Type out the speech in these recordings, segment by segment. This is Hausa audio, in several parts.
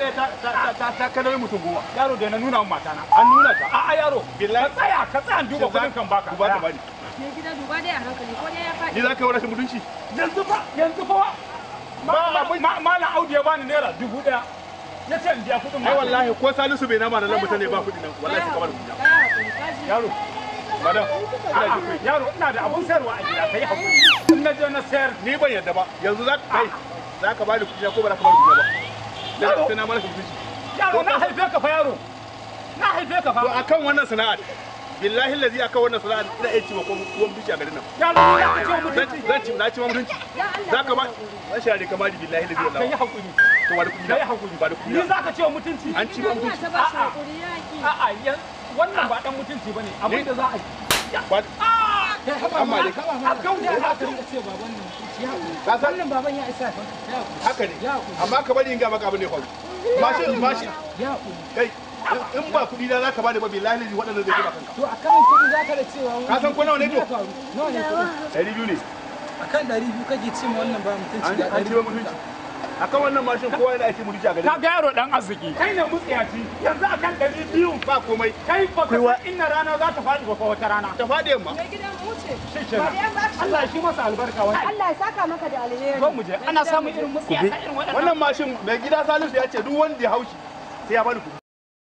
ɗaya ta ta ta ta kana mutum goma yaro da na nuna wa matana an nuna ta a a yaro Billahi. ka tsaya ka tsaya in duba kudin kan baka ku ba ka bani Me gida duba dai a hankali ko dai ya faɗi. ni za ka yi rashin mutunci yanzu fa yanzu fa ma- ma- ma- malam audu ya bani naira dubu daya ya ce in biya kudin ai mata. wallahi ko salisu bai nama da nan mutane ba kuɗi nan wallahi sai kamar kuɗi Ka yi hakuri, ka ji. yaro madam A'a, yaro ina da abun sayarwa a gida kai hakuri in na je na sayar ni ban yarda ba yanzu za ka kai za ka bani kuɗi ko ba za ka bani kuɗi ba Yaro. dan sai na mara mutunci yaro na haife ka fa yaro na haife ka to fa akan wannan sana'ar billahi lazi akan wannan sana'ar ina iya ci ma ko kuwan bici a garin nan yaro ni za ka ce wa zan mutunci ci zan ci na ci ma mutunci Ya Allah. za ka ba rashin da kamar billahi lazi ka yi wallahi hakuri to ba da kuɗi ka yi na hakuri ba da kuɗi ni na za ka ce wa mutunci an ci ma Ina mutunci ta ba shi A'a. hakuri ya ki. a'a yan wannan ba dan mutunci bane abin da za a yi ba kai haba Amma ma dai- a kauda ya haka ka san Wannan baban ya isa fa. Ya hakuri. haka ne Ya hakuri. amma ka bari in ga maka abin da ya faru mashin mashin Ya hakuri. kai in ba kuɗi na za ka bani ba billahi lazi waɗannan zai ba kanka To a kan kuɗi za ka da cewa wani- Ka san ko nawa ne to? Ya faru. Nawa ne kuɗi? ɗari biyu ne A kan ɗari biyu kake ce ma wannan ba mutunci an ga an ɗari ci biyu. ma mutunci akan wannan mashin kowa yana ake mutunci a garin ka ga yaro dan arziki kai ne mutsiyaci yanzu akan ɗari biyu ba komai kai ba ka san inna rana za ta faɗi ba fa wata rana ta faɗi yamma Me gida mu wuce. shi kenan Allah shi masa albarka wani Allah ya saka maka da alheri. zo mu je ana samun irin mutsiyata irin waɗannan wannan mashin mai gida salisu ya ce duk wanda ya haushi sai ya bani kuɗi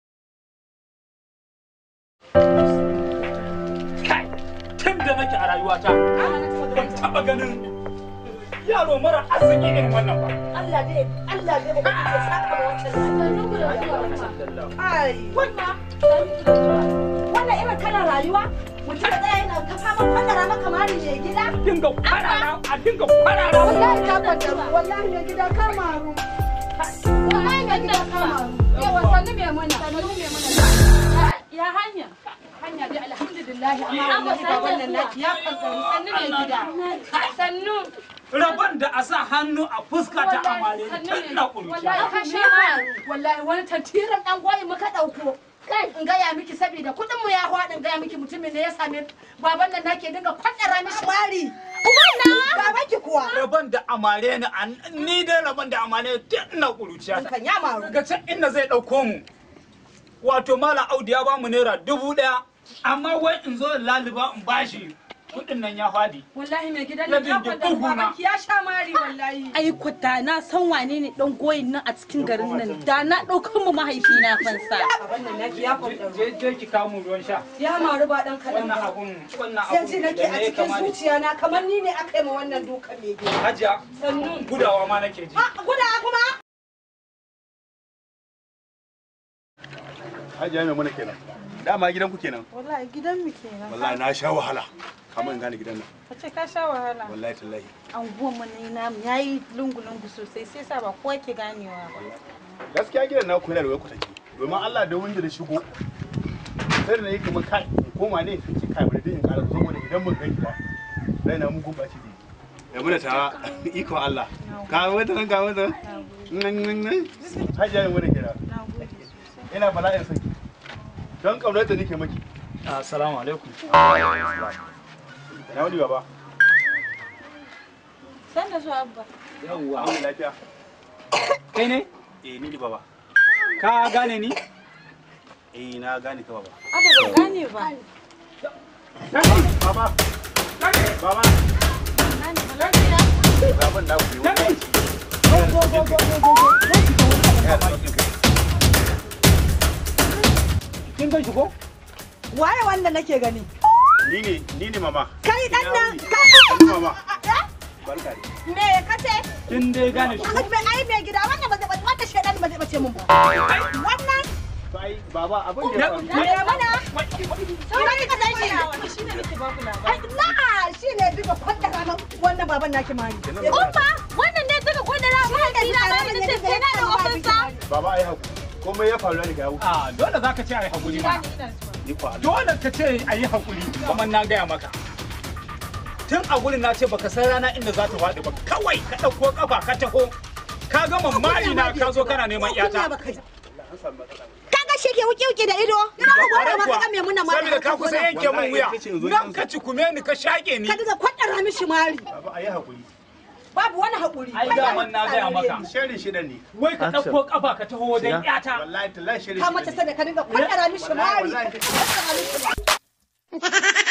kai tun da nake a rayuwata ban taɓa ganin yaro mara arziki irin wannan ba Allah dai Allah dai ba ya saka ma wancan ai wannan wannan irin kalar rayuwa mutum da yana ka fama fadara maka mari ne gida dinga kwarara a dinga kwarara wallahi ka kwanta wallahi ne gida ka maru wallahi ne gida ka maru Yawa sannu mai muna. Sannu mai muna. Ya hanya. Hanya dai alhamdulillah amma wallahi baban nan naki ya kwanta sannu mai gida. Sannu. rabon da a sa hannu a fuska ta amare tun na kuruciya Wallahi ka sha wallahi wani tantiran dan goyi muka dauko. Kai in gaya miki saboda kudin mu ya hwa in gaya miki mutumin ne ya same baban nan nake dinga kwaddara mishi mari uban na baban ki kuwa rabon da amare ni an- ni dai rabon da amare tun na kuruciya kan ya maru daga can inda zai ɗauko mu wato malam audu ya bamu naira dubu ɗaya amma wai in zo in laliba in bashi kuɗin nan ya fadi Wallahi mai gidan Ya nan ya dinga kwanta buguna. baban ki ya sha mari wallahi. ai ku da na san wane ne dan goyin nan a cikin garin nan da na ɗaukar mu mahaifina fansa baban nan naki ya kwanta je je ki kawo mu ruwan sha ya maru ba dan kadan wannan ba abun wannan sai abun ji nake da a ne ya cikin kama da zuciya na kamar ni ne aka yi ma wannan dukan mai gida hajiya sannu gudawa ma nake ji a guda kuma hajiya mai mana kenan dama gidan ku kenan Wallahi gidan mu kenan. wallahi na sha wahala kamar in gane gidan nan Ka ce ka sha wahala. wallahi tallahi anguwan mu ne namu yayi lungu lungu sosai sai sa ba kowa ke ganewa ba gaskiya gidan na ku yana da wai kutaki domin Allah da wanda da shigo sai da nayi kamar kai in koma ne sai ce kai bari dai in ƙara saboda idan mun gani ba rai na mun gumba ci ya muna ta iko Allah ka wata nan ka wata nan nan nan hajiya mai mana kenan Na gode. ina bala'in saki don kaunar da nake maki assalamu alaikum na wani baba san da zuwa abba yawwa an lafiya kai ne eh ni ne baba ka gane ni eh na gane ka baba abba ba gane ba baba baba baban na ku ne kin gan shi ko waye wanda nake gani ni ne ni ne mama kai dan nan Ni mama barka ne me kace kin dai gane shi ko me ai me gida wannan ba zai wanda shedan ba zai bace mun ba wannan to ai baba abin da ya faru me mana sai ka san shi shine nake ba ku labari ai na shine duka kwanta rana wannan baban naki mari umma wannan ne daga kwadara mahaifina ba da tafiya na da ofinsa baba ai haku komai ya faru ne ga yawo a dole zaka ce ai hakuri ma ni ko Allah dole ka ce ayi hakuri kuma na gaya maka tun a gurin na ce baka san rana inda za ta faɗi ba kawai ka ɗauko kafa ka taho ka gama mari na ka zo kana neman yata an samu matsala kaga shi ke wuki wuki da ido ina ka gwada ma kaga me muna mari saboda ka kusa yanke min wuya Wallahi ita ce yanzu nan ka cikume ni ka shaƙe ni ka diga kwanta mishi mari baba ai hakuri babu wani haƙuri ai daman na gaya maka Shirin shida ne. wai ka ɗauko kafa ka taho wajen yata Wallahi tallahi shirin ka shida mace ne. sai da ka dinga kwaɗara mishi Wallahi, mari wallahi. ka kwaɗara mishi